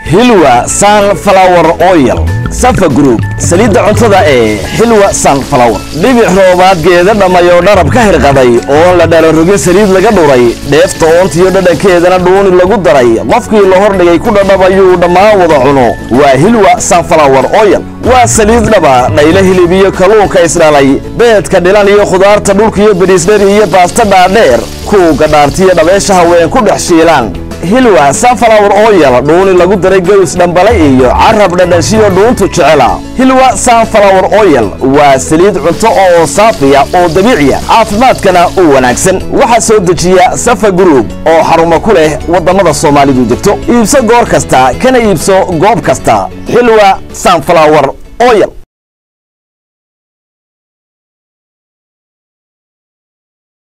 hilwa sunflower oil safa group saliidda cuntada ee xilwa sunflower dhibic roobaad geeda dhammayoo dharab ka hirqaday oon la dhalo rogin saliid laga dhuray dheefta oontiyo dhadhankeedana dhuuni lagu daray qofkii la hordhigay ku dhadhabayuu dhammaan wada cuno waa hilwa sunflower oil waa saliid dhaba dhaylo hilib iyo kalluunka isdhalay beedka dhilan iyo khudaarta dhulkiyo bariisdheri iyo baasta dhaadheer kuuga dhaartiyo dhabeesha haween ku dhex shiilaan hilwa sunflower oil dhuuni lagu daray gawis dhambale iyo carab dhadhanshiyo dhuuntu jecela hilwa sunflower oil waa saliid cunto oo saafiya oo dabiiciya caafimaadkana u wanaagsan waxaa soo dejiya safa group oo xarumo ku leh waddamada soomaalidu degto iibso goor kasta kana iibso goob kasta xilwa sunflower oil